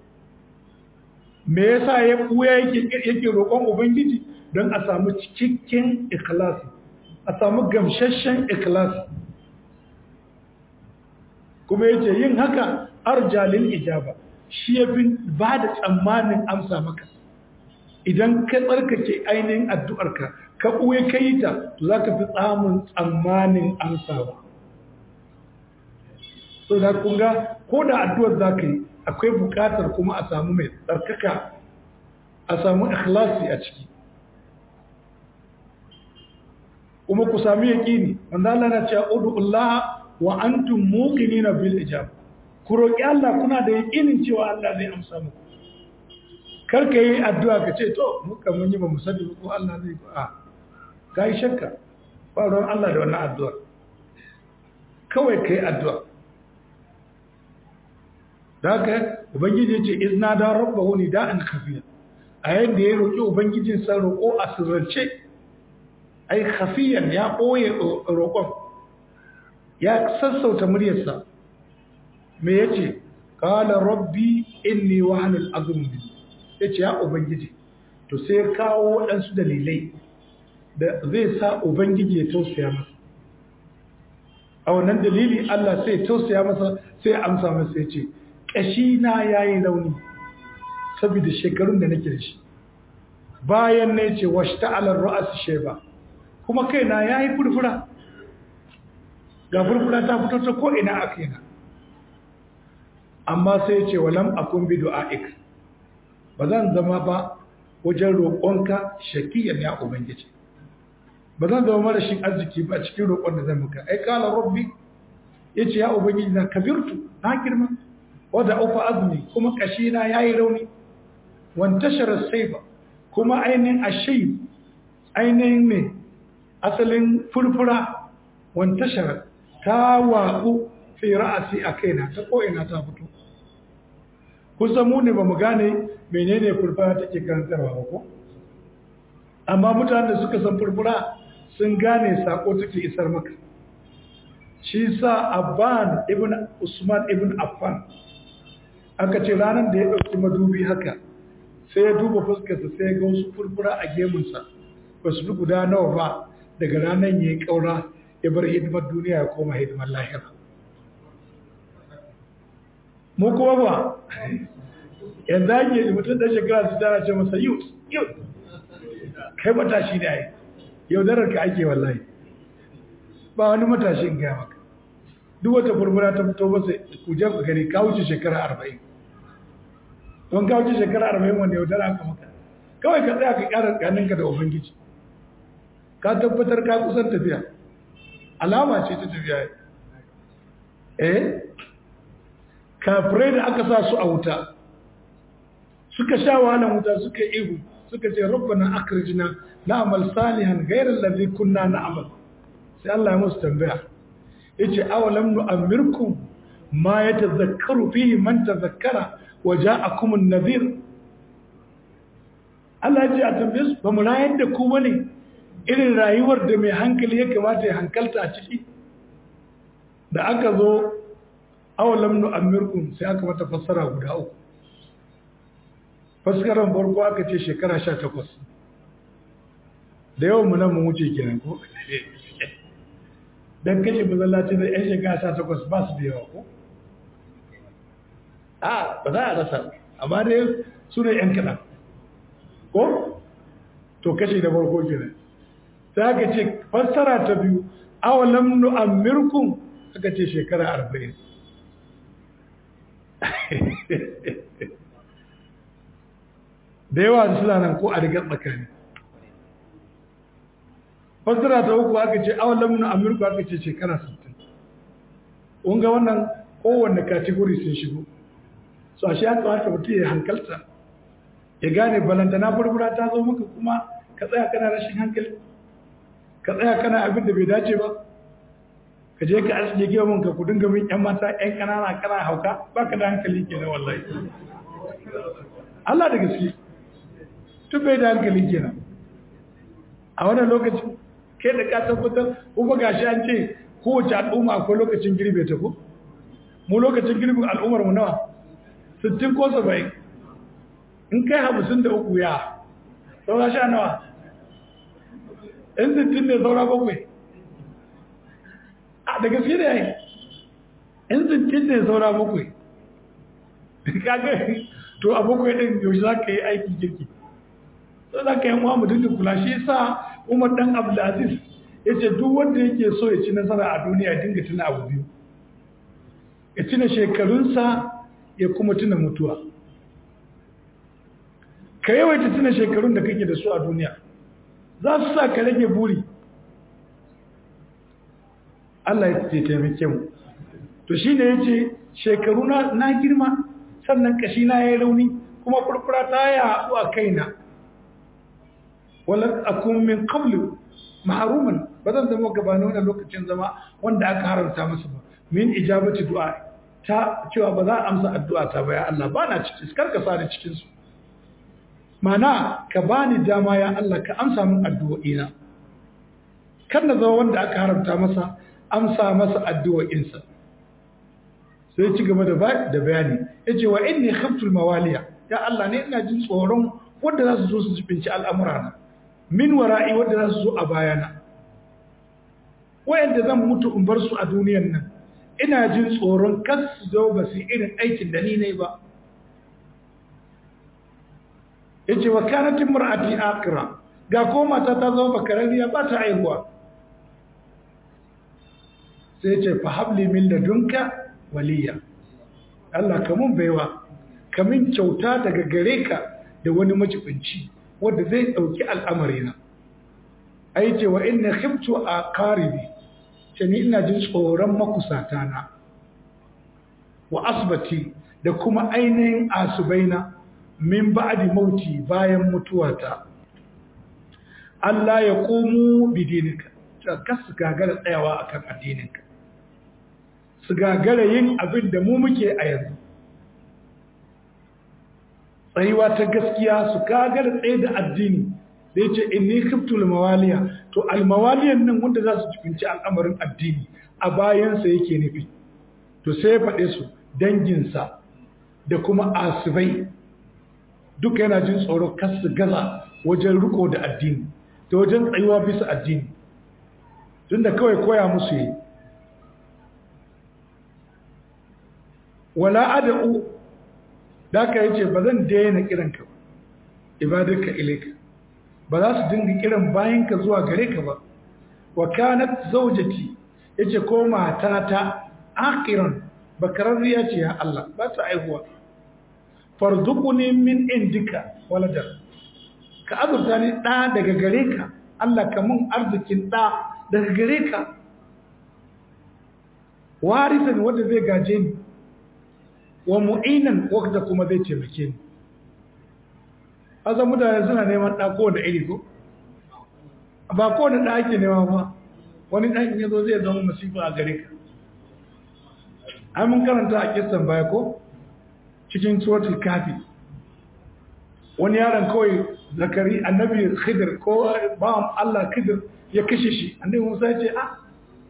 me yasa ya buya yake yake roƙon ubangiji don a samu cikakken ikhlasi a samu gamsasshen ikhlasi kuma yace yin haka arjalil ijaba shi ya fi ba da tsammanin amsa maka idan ka tsarkake ainihin addu'arka ka ɓuye ka yi ta za ka fi tsamun tsammanin amsawa so da kunga ko da addu'ar za ka yi akwai buƙatar kuma a samu mai tsarkaka a samu ikhlasi a ciki kuma ku sami yaƙini wanda Allah na cewa udu'ullah wa antum muqinina bil ijaba ku roƙi Allah kuna da yaƙinin cewa Allah zai amsa muku kar ka yi addu'a ka ce to muka mun yi ba mu sani ko Allah zai ba ka yi shakka ba ruwan Allah da wannan addu'a kawai ka yi addu'a da haka ubangiji ya ce izna da rabba wani da'an kafiya a yadda ya roƙi ubangijinsa roƙo a sirrance ai kafiyan ya ɓoye roƙon ya sassauta muryarsa me ya ce ƙala rabbi inni wahanul azumi ya ce ya ubangiji to sai kawo waɗansu dalilai da zai sa ubangiji ya tausaya masa a wannan dalili Allah sai ya tausaya masa sai ya amsa masa ya ce ƙashi na ya yi rauni saboda shekarun da nake da shi bayan na ce wasu ta'alar ra'as sheba kuma kaina ya yi furfura ga furfura ta fito ta ko'ina a kaina amma sai ce walam akun bi du'a'ik ba zan zama ba wajen roƙonka shakiyan ya ubangiji ba zan zama marashin arziki ba cikin roƙon da zan muka ai kala rabbi yace ya ubangiji na kabirtu na girma wada ufa azmi kuma kashi na yayi rauni wan tashara sayba kuma ainihin ashay ainihin ne asalin furfura wan tashara ta waƙu fi ra'asi a kaina ta ko'ina ta fito kusa mu ne ba mu gane menene furfura take karantarwa ba ko amma mutanen da suka san furfura sun gane sako take isar maka shi sa abban ibn usman ibn affan aka ce ranar da ya ɗauki madubi haka sai ya duba fuskarsa sai ya ga wasu furfura a gemunsa ba su fi guda nawa ba daga ranar ya yi ƙaura ya bar hidimar duniya ya koma hidimar lahira mu kuma ba yanzu ake mutum da shekara su tara ce masa youth youth kai matashi ne ai yaudarar ka ake wallahi ba wani matashin gaya maka duk wata furfura ta fito masa kujen ku gani ka wuce shekara arba'in don ka wuce shekara arba'in wanda yaudara aka maka kawai ka tsaya ka ƙara ganinka da ubangiji ka tabbatar ka kusan tafiya alama ce ta tafiya eh kafirai da aka sa su a wuta suka sha wahalan wuta suka ihu suka ce rabbana akhrijna na'mal salihan ghayra alladhi kunna na'mal sai Allah ya musu tambaya yace awalam nu'ammirkum ma yatazakkaru fihi man tazakkara wa ja'akum an-nadhir Allah ya ce a tambaye su ba mu rayar da ku bane irin rayuwar da mai hankali ya kamata ya hankalta a ciki da aka zo awalam nu'ammirkum sai aka mata fassara guda uku faskaran farko aka ce shekara sha takwas da yawan mu nan mu wuce kenan ko don kashe mazallaci da 'yan shekara sha takwas ba su da yawa ko a ba za a rasa amma dai su ne 'yan kaɗan ko to kashe da farko kenan sai aka ce fassara ta biyu awalam nu'ammirkum aka ce shekara arba'in da yawa suna nan ko a rigar tsakani fassara ta uku aka ce awalam nu'ammirkum aka ce shekara 60 kunga wannan kowanne kategori sun shigo so a shi ya kamata mutum ya hankalta ya gane balantana furfura ta zo maka kuma ka tsaya kana rashin hankali ka tsaya kana abin da bai dace ba ka je ka aske gemun ka ku dinga min yan mata yan kanana kana hauka baka da hankali kenan wallahi Allah da gaske tun bai da hankali kenan a wannan lokacin kai da ka tabbatar kuma gashi an ce kowace al'umma akwai lokacin girbe ta ko mu lokacin girbin al'ummar mu nawa 60 ko 70 in kai 53 ya saura sha nawa in 60 ne saura bakwai a da gaske da yayi in 60 ne saura bakwai kaga to a bakwai din yaushe za ka yi aiki kirki sai za ka yi muwa mutum da kula shi sa umar dan abdulaziz ya ce duk wanda yake so ya ci nasara a duniya ya dinga tuna abu biyu ya tuna shekarunsa ya kuma tuna mutuwa ka yawaita tuna shekarun da kake da su a duniya za su sa ka rage buri Allah ya ce taimake mu to shi ne ya ce shekaru na girma sannan kashi na ya yi rauni kuma furfura ta yi haɗu a kaina wala akun min qablu mahruman ba zan zama gabanin wannan lokacin zama wanda aka haramta masa ba min ijabati du'a ta cewa ba za a amsa addu'a ta ba ya Allah ba na cikin kar ka sani cikin su mana ka bani dama ya Allah ka amsa min addu'o'ina kar na zama wanda aka haramta masa amsa masa addu'o'insa sai ci gaba da bayani yace wa inni khaftul mawaliya ya Allah ne ina jin tsoron wanda za su zo su jibinci al'amurana min wara'i wanda za su zo a bayana wayanda zan mutu in bar su a duniyan nan ina jin tsoron kas su zo ba su irin aikin da ni ne ba yace wa kanat imra'ati aqra ga ko mata ta zama bakarariya ba ta aihuwa sai yace fa habli min ladunka waliya Allah kamun baiwa kamin kyauta daga gare ka da wani majibinci wanda zai dauki al'amarina ai ce wa inna khiftu aqaribi ce ni ina jin tsoron makusata na wa asbati da kuma ainihin asubaina min ba'di mauti bayan mutuwata Allah ya komo bidinika ka su gagara tsayawa akan addininka su gagara yin abin da mu muke a yanzu tsayuwa ta gaskiya su gagara tsaye da addini da ya ce inni khiftul mawaliya to almawaliyan nan wanda za su cikinci al'amarin addini a bayansa yake nufi to sai ya faɗe su danginsa da kuma asibai duka yana jin tsoron kasu gaza wajen riko da addini da wajen tsayuwa bisa addini tun da kawai koya musu yi wala ada'u da aka yace ba zan daina kiranka ba ibadarka ilaika ba za su dinga kiran bayanka zuwa gare ka ba wa kanat zawjati yace ko matata akiran bakararriya ce ya Allah ba ta aihuwa farzuquni min indika walada ka azurta ni da daga gare ka Allah ka mun arzikin da daga gare ka warisan wanda zai gaje ni wa mu'inan wanda kuma zai taimake ni azan mutane suna neman ɗa ko da iri ko ba ko da ɗa ake nema ba wani ɗan ya zo zai zama masifa a gare ka ai mun karanta a kistan baya ko cikin suratul kafi wani yaron kawai zakari annabi khidir ko bawan Allah khidir ya kashe shi annabi Musa ya ce ah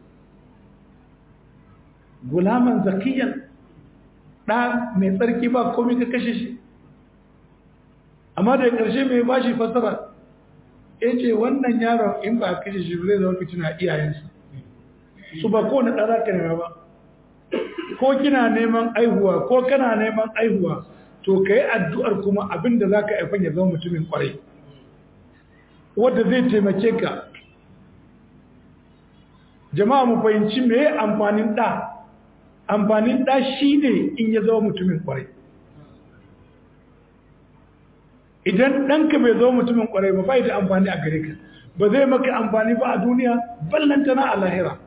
gulaman zakiyan ɗa mai tsarki ba komai ka kashe shi amma da ƙarshe mai ba shi fasara ya ce wannan yaron in ba kashe shi zai zama fitina iyayensa su ba kowane ɗara ka nema ba ko kina neman aihuwa ko kana neman aihuwa to ka yi addu'ar kuma abin da za ka haifan ya zama mutumin ƙwarai wadda zai taimake ka jama'a mu fahimci me amfanin ɗa amfanin ɗa shi ne in ya zama mutumin ƙwarai idan ɗanka bai zama mutumin ƙwarai ba bai da amfani a gare ka ba zai maka amfani ba a duniya ballantana a lahira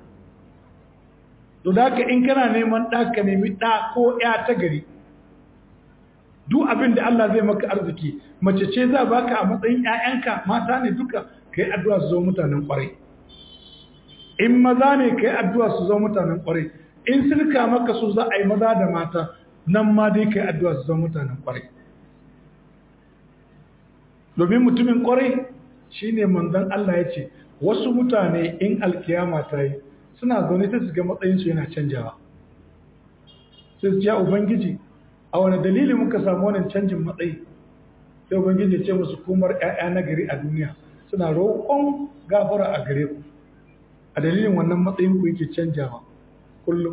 to da haka in kana neman ɗa ka nemi ɗa ko ya ta gari duk abin da Allah zai maka arziki mace ce za baka a matsayin ƴaƴanka mata ne duka kai addu'a su zo mutanen ƙwarai in maza ne kai addu'a su zo mutanen ƙwarai in sirka maka su za a yi maza da mata nan ma dai kai addu'a su zo mutanen ƙwarai domin mutumin ƙwarai shine manzon Allah ya ce wasu mutane in alkiyama ta yi suna zaune ta su ga matsayinsu yana canjawa sai su ce ubangiji a wani dalili muka samu wannan canjin matsayi sai ubangiji ya ce musu kumar 'ya'ya na gari a duniya suna roƙon gafara a gare ku a dalilin wannan matsayin ku yake canjawa kullum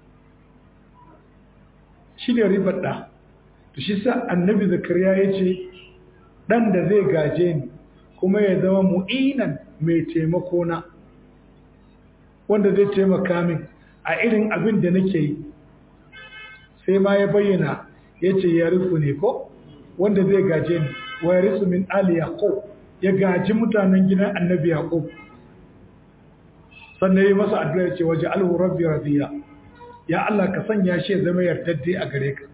shi ne ribar ɗa to shi sa annabi zakariya ya ce ɗan da zai gaje ni kuma ya zama mu'inan mai taimako na wanda zai taimaka min a irin abin da nake yi sai ma ya bayyana ya ce ya rufu ne ko wanda zai gaje ni wa ya rufu min ali yaqub ya gaji mutanen gidan annabi yaqub sannan yi masa addu'a ya ce waje alhu rabbi radiya ya Allah ka sanya shi ya zama yardadde a gare ka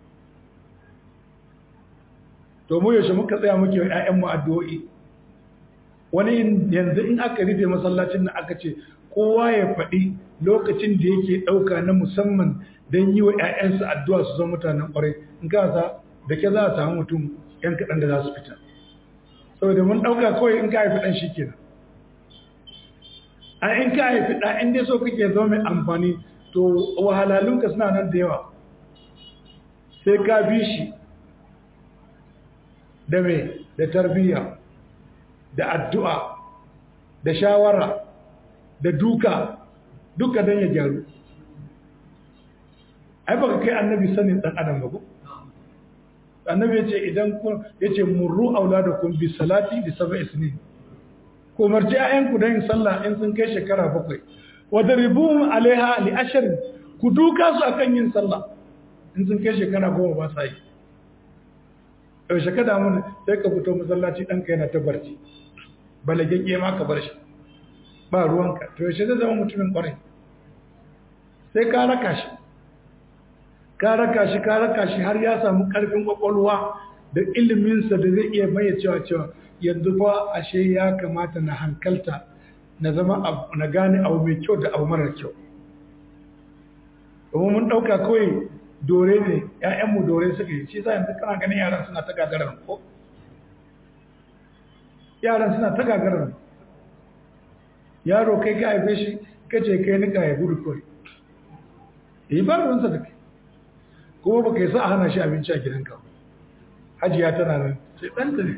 to mu yaushe muka tsaya muke wa ƴaƴan mu addu'o'i wani yanzu in aka rufe masallacin nan aka ce kowa ya faɗi lokacin da yake ɗauka na musamman don yi wa ‘ya'yansa addu'a su zama mutanen ƙwarai in ka sa da ke za a samu mutum ‘yan kaɗan da za su fita saboda mun ɗauka kawai in ka haifi ɗan shi kenan a in ka haifi ɗan in dai so kake zama mai amfani to wahalalunka suna nan da yawa sai ka bi shi da mai da tarbiyya da addu'a da shawara da duka duka don ya gyaru ai baka kai annabi sanin dan adam ba ko annabi yace idan ku yace murru auladakum bi salati bi sab'i sinin ko marji ayan ku dan sallah in sun kai shekara bakwai wadribuhum alaiha li ashr ku duka su akan yin sallah in sun kai shekara goma ba sa yi yau shekara mun sai ka fito masallaci ɗanka yana ta barci balagegge ma ka bar shi ba ruwanka to yaushe zai zama mutumin kwarai sai ka raka shi ka raka shi ka raka shi har ya samu karfin kwakwalwa da iliminsa da zai iya maye cewa cewa yanzu fa ashe ya kamata na hankalta na zama na gane abu mai kyau da abu marar kyau domin mun ɗauka kawai dore ne ‘ya'yanmu dore suka yi shi sa yanzu kana ganin yaran suna ta gagarar ko yaran suna ta gagarar yaro kai ka haife shi kace kai nika ya gudu kawai yi ba ruwansa da kai kuma ba kai sa a hana shi abinci a gidanka hajiya tana nan sai ɗanta ne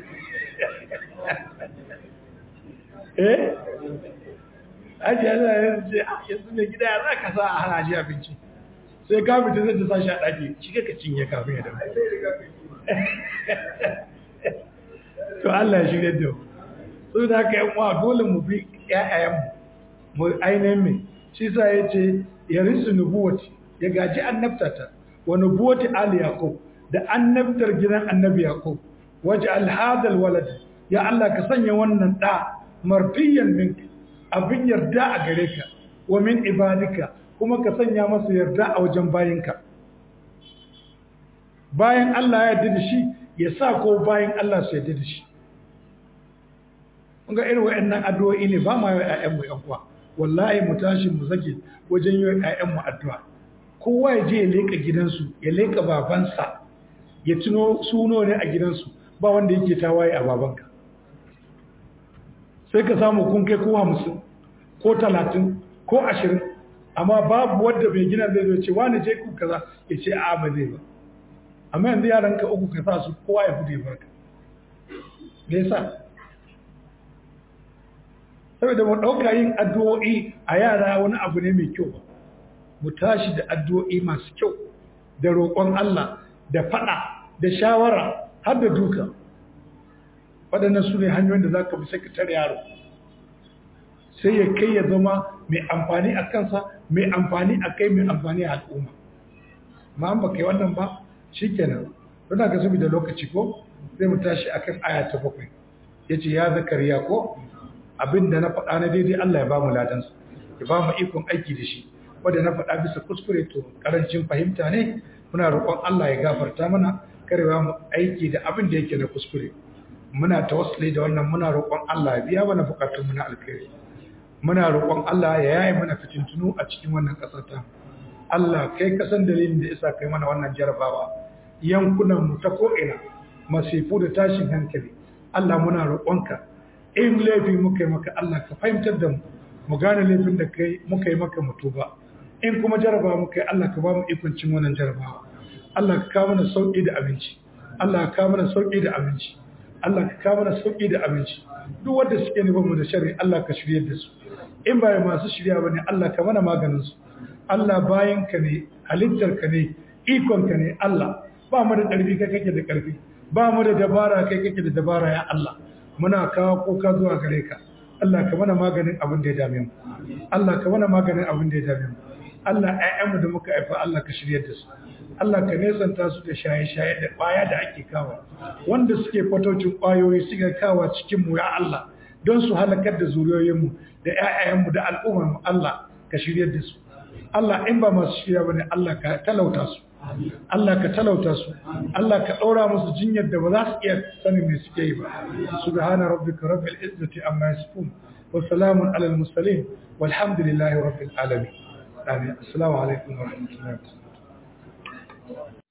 eh hajiya tana nan ce yanzu mai gida ya za ka sa a hana shi abinci sai ka fita zai ta sa shi a ɗaki shi ka cinye kafin ya damu to Allah ya shirya da so da haka yan uwa dole mu bi ƴaƴayenmu mu ainihin mai shi sa ya ce ya risu nubuwati ya gaji annabtata wa nubuwati ali yaqub da annabtar gidan annabi yaqub waje alhadal walad ya Allah ka sanya wannan da marfiyan minka abin yarda a gare ka wa min ibadika kuma ka sanya masa yarda a wajen bayinka bayan Allah ya yarda da shi ya sa ko bayan Allah su yarda da shi ga irin wa'annan addu'o'i ne ba ma yi ƴaƴanmu ƴan uwa wallahi mu tashi mu zage wajen yi ƴaƴanmu addu'a kowa ya je ya leka gidansu ya leka babansa ya tuno suno ne a gidansu ba wanda yake tawaye a babanka sai ka samu kun kai ko hamsin ko talatin ko ashirin amma babu wadda mai gina zai zo ce wani je ku kaza ya ce a ba zai ba amma yanzu yaran ka uku ka sa su kowa ya gudu ya barka me yasa saboda mu ɗauka yin addu'o'i a yara wani abu ne mai kyau ba mu tashi da addu'o'i masu kyau da roƙon Allah da faɗa da shawara har da duka waɗannan su ne hanyoyin da za ka bi sakatar yaro sai ya kai ya zama mai amfani a kansa mai amfani a kai mai amfani a al'umma ma an ba kai wannan ba shi kenan don ga sabi da lokaci ko zai mu tashi akan aya ta bakwai ya ce ya zakariya ko abin da na faɗa na daidai Allah ya ba mu ladansa ya ba mu ikon aiki da shi wanda na faɗa bisa kuskure to karancin fahimta ne muna roƙon Allah ya gafarta mana kare ba mu aiki da abin da yake na kuskure muna tawassuli da wannan muna roƙon Allah ya biya mana bukatun mu na alkhairi muna roƙon Allah ya yaye mana fitintunu a cikin wannan ƙasar ta Allah kai kasan dalilin da isa kai mana wannan jarabawa yankunan mu ta ko'ina masifu da tashin hankali Allah muna roƙonka in laifi muka yi maka Allah ka fahimtar da mu mu gane laifin da kai muka yi maka mutu ba in kuma jarabawa muka yi Allah ka ba mu ikon cin wannan jarabawa Allah ka kawo mana sauƙi da abinci Allah ka kawo mana sauƙi da abinci Allah ka kawo mana sauƙi da abinci duk wanda suke nufin mu da sharri Allah ka shirye da su in ba masu shirya bane Allah ka mana maganin su Allah bayan ka ne halittar ka ne ikon ka ne Allah ba mu da ƙarfi kai kake da ƙarfi ba mu da dabara kai kake da dabara ya Allah muna kawo kuka zuwa gare ka Allah ka mana maganin abin da ya dame mu Allah ka mana maganin abin da ya dame mu Allah ƴaƴanmu da muka haifa Allah ka shirye da su Allah ka nesanta su da shaye-shaye da ƙwaya da ake kawo wanda suke fatocin ƙwayoyi suka kawo cikin mu ya Allah don su halakar da zuriyoyinmu da ƴaƴayenmu da al'ummarmu Allah ka shirye da su Allah in ba masu shirya bane Allah ka talauta su Allah ka talauta su Allah ka ɗaura musu jinyar da ba za su iya sanin me suke yi ba subhana rabbika rabbil izzati amma yasifun wa salamun alal mursalin walhamdulillahi rabbil alamin amin assalamu alaikum wa rahmatullahi wa barakatuh